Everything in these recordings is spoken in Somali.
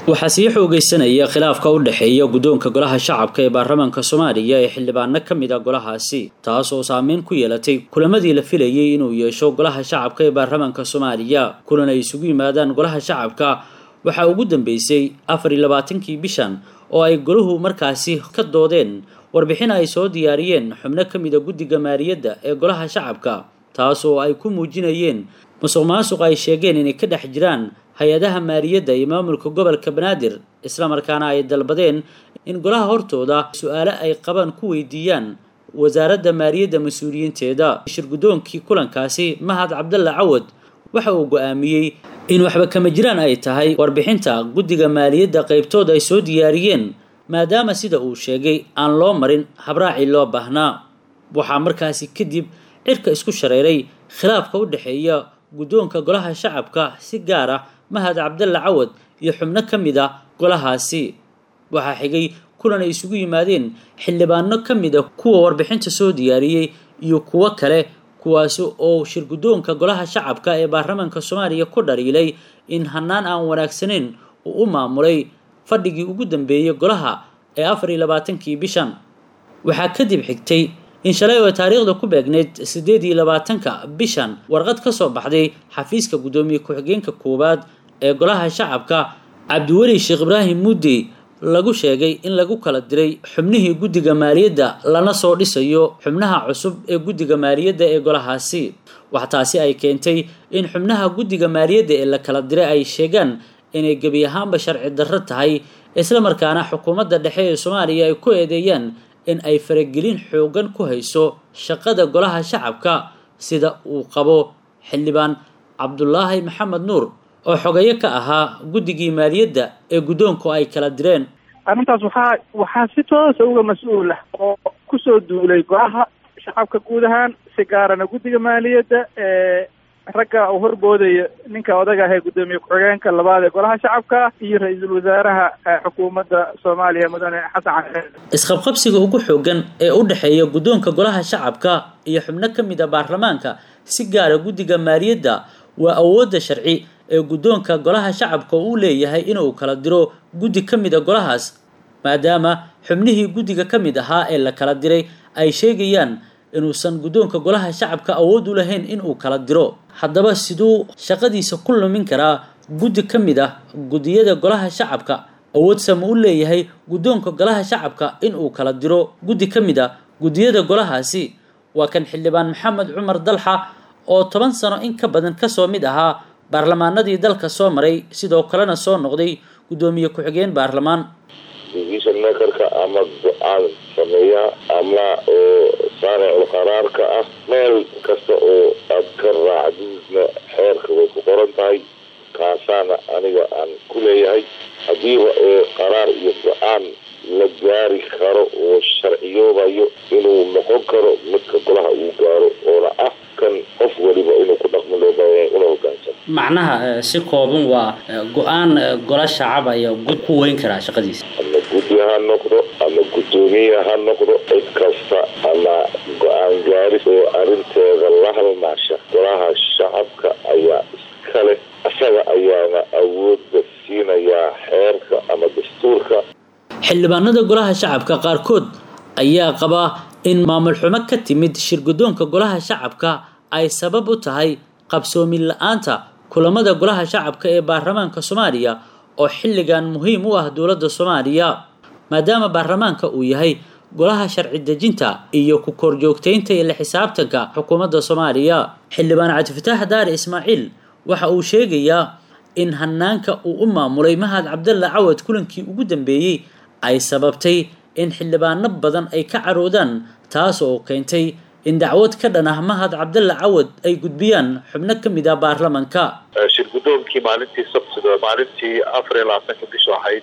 waxaa sii xoogeysanaya khilaafka u dhexeeya guddoonka golaha shacabka ee baarlamaanka soomaaliya ee xildhibaano ka mid a golahaasi taas oo saameyn ku yeelatay kulamadii la filayay inuu yeesho golaha shacabka ee baarlamaanka soomaaliya kulan ay isugu yimaadaan golaha shacabka waxaa ugu dambeysay afar iyo labaatankii bishan oo ay golahu markaasi ka doodeen warbixin ay soo diyaariyeen xubno ka mid a guddiga maaliyadda ee golaha shacabka taas oo ay ku muujinayeen musuq maasuq ay sheegeen inay ka dhex jiraan hay-adaha maaliyadda iyo maamulka gobolka banaadir islamarkaana ay dalbadeen in golaha hortooda su-aale ay qabaan ku weydiiyaan wasaaradda maaliyadda mas-uuliyiinteeda shir guddoonkii kulankaasi mahad cabdalla cawad waxa uu go-aamiyey in waxba kama jiraan ay tahay warbixinta guddiga maaliyadda qaybtood ay soo diyaariyeen maadaama sida uu sheegay aan loo marin habraacii loo baahnaa waxaa markaasi kadib cirka isku shareeray khilaafka u dhexeeya guddoonka golaha shacabka si gaar ah mahad cabdalla cawad iyo xubno ka mid a golahaasi waxaa xigay kulan ay isugu yimaadeen xildhibaano ka mid a kuwa warbixinta soo diyaariyey iyo kuwo kale kuwaasi oo shir guddoonka golaha shacabka ee baarlamaanka soomaaliya ku dhaliilay in hanaan aan wanaagsanayn uu u maamulay fadhigii ugu dambeeyey golaha ee afar iyo labaatankii bishan waxaa kadib xigtay in shalay oo taariikhda ku beegneyd siddeed iyo labaatanka bishan warqad ka soo baxday xafiiska guddoomiye ku-xigeenka koowaad ee golaha shacabka cabdiweli sheekh ibraahim muddi lagu sheegay in lagu kala diray xubnihii guddiga maaliyadda lana soo dhisayo xubnaha cusub ee guddiga maaliyadda ee golahaasi wax taasi ay keentay in xubnaha guddiga maaliyadda ee la kala diray ay sheegaan inay gebi ahaanba sharci darro tahay islamarkaana xukuumadda dhexe ee soomaaliya ay ku eedeeyaan in ay faragelin xoogan ku hayso shaqada golaha shacabka sida uu qabo xildhibaan cabdulaahi maxamed nuur oo xogeyo ka ahaa guddigii maaliyadda ee guddoonku ay kala direen arrintaas waxaa waxaa si toosa uga mas-uul ah oo kusoo duulay golaha shacabka guud ahaan si gaarana guddiga maaliyadda ee ragga uu horboodaya ninka odaga ah ee guddoomiye ku-xigeenka labaad ee golaha shacabka iyo ra-iisul wasaaraha xukuumadda soomaaliya mudane xasan cali isqabqabsiga ugu xoogan ee u dhexeeya guddoonka golaha shacabka iyo xubno ka mid a baarlamaanka si gaara guddiga maaliyadda waa awoodda sharci ee guddoonka golaha shacabka uu leeyahay inuu kala diro guddi ka mid a golahaas maadaama xubnihii guddiga ka mid ahaa ee la kala diray ay sheegayaan inuusan guddoonka golaha shacabka awood u lahayn inuu kala diro haddaba siduu shaqadiisa ku lumin karaa guddi ka mid ah guddiyada golaha shacabka awoodsa ma u leeyahay guddoonka golaha shacabka inuu kala diro guddi ka mid a guddiyada golahaasi waa kan xildhibaan maxamed cumar dalxa oo toban sano in ka badan kasoo mid ahaa baarlamaanadii dalka soo maray sidoo kalena soo noqday guddoomiye ku-xigeen baarlamaan decision makerka ama go-aan sameeyaha ama oo saaricul qaraarka ah meel kasta oo aad ka raacdiisna xeerka way ku qoran tahay kaasaana aniga aan ku leeyahay haddiiba oo qaraar iyo go-aan la gaari karo oo sharciyoobayo inuu noqon karo midka golaha uu gaaro oona ah kan qof waliba inuu ku dhaqmo loo baahanya una hogaansamo macnaha si kooban waa go-aan gola shacab ayaa gud ku weyn karaa shaqadiisa ama guddi ha noqdo ama guddoomiye ha noqdo cid kasta ama go-aan gaaris oo arrinteeda la halmaasha golaha shacabka ayaa iska leh isaga ayaana awoodda siinayaa xeerka ama dastuurka xildhibaanada golaha shacabka qaarkood ayaa qaba in maamul xumo ka timid shir guddoonka golaha shacabka ay sabab u tahay qabsoomin la-aanta kulamada golaha shacabka ee baarlamaanka soomaaliya oo xilligan muhiim u ah dowladda soomaaliya maadaama baarlamaanka uu yahay golaha sharci dejinta iyo ku korjoogtaynta iyo la xisaabtanka xukuumadda soomaaliya xildhibaan cabdifataax daari ismaaciil waxa uu sheegayaa in hanaanka uu u maamulay mahad cabdalla cawad kulankii ugu dambeeyey ay sababtay in xildhibaano badan ay ka caroodaan taas oo keentay in dacwad ka dhan ah mahad cabdalla cawad ay gudbiyaan xubno ka mid ah baarlamanka shir guddoonkii maalintii sabtida maalintii afar iyo labaatanka bishu ahayd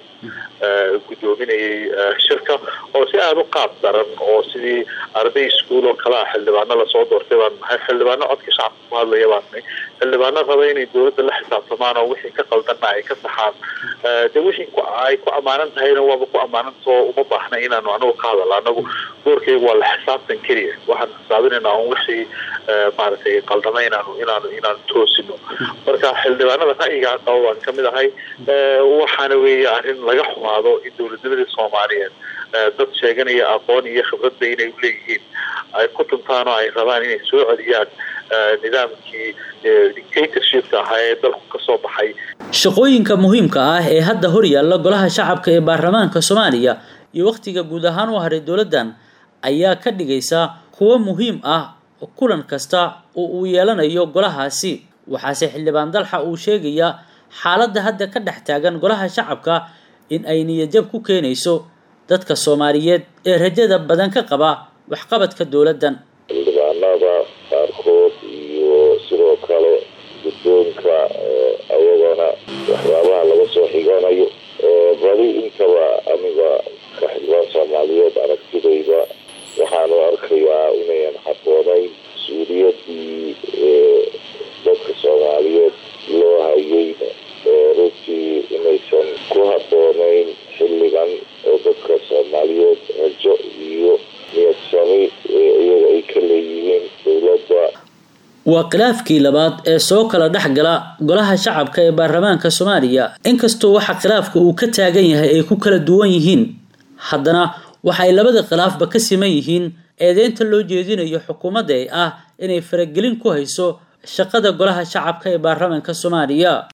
guddoominayay shirka oo si aada u qaab daran oo sidii arday iskuol oo kale ah xildhibaano lasoo doortay baan nahay xildhibaano codka shacabka ku hadlaya baan nahay xildhibaano raba inay dowladda la xisaabtamaan oo wixii ka qaldanna ay ka saxaan de wixii ay ku ammaanan tahayna waaba ku ammaanantao uma baahna inaanu anagu ka hadalno anagu doorkeyga waa la xisaabtan keliya waxaan xisaabinaynaa un wixii maaragtay qaldama inaanu inaanu inaanu toosino marka xildhibaanada ra'yigaa qaba baan kamid ahay waxaana weeye arrin laga xumaado in dowladnimadii soomaaliyeed dad sheeganaya aqoon iyo khibradba inay uleeyihiin ay ku tuntaan oo ay rabaan inay soo celiyaan nidaamkii dictatorshipka ahaa ee dalku kasoo baxay shaqooyinka muhiimka ah ee hadda hor yaalla golaha shacabka ee baarlamaanka soomaaliya iyo wakhtiga guud ahaan u haray dowladdan ayaa ka dhigaysa kuwo muhiim ah kulan kasta oo uu yeelanayo golahaasi waxaase xildhibaan dalxa uu sheegayaa xaaladda hadda ka dhex taagan golaha shacabka in ay niyadjab ku keenayso dadka soomaaliyeed ee rajada badan ka qaba waxqabadka dowladdan xildhibaanada qaarkood iyo sidoo kale guddoonka ayagana waxyaabaha laga soo xiganayo badi intaba aniga ka xildhibaan soomaaliyeed aragtidayda waxaanu arkayaa inayan habboonayn mas-uuliyadii dadka soomaaliyeed loo hayeyna runtii inaysan ku habboonayn xilligan oo dadka soomaaliyeed rajo iyo niyadsami iyaga ay ka leeyihiin dowladda waa khilaafkii labaad ee soo kala dhex gala golaha shacabka ee baarlamaanka soomaaliya inkastoo waxa khilaafka uu ka taagan yahay ay ku kala duwan yihiin haddana waxa ay labada khilaafba ka siman yihiin eedeynta loo jeedinayo xukuumadda ee ah inay faragelin ku hayso shaqada golaha shacabka ee baarlamaanka soomaaliya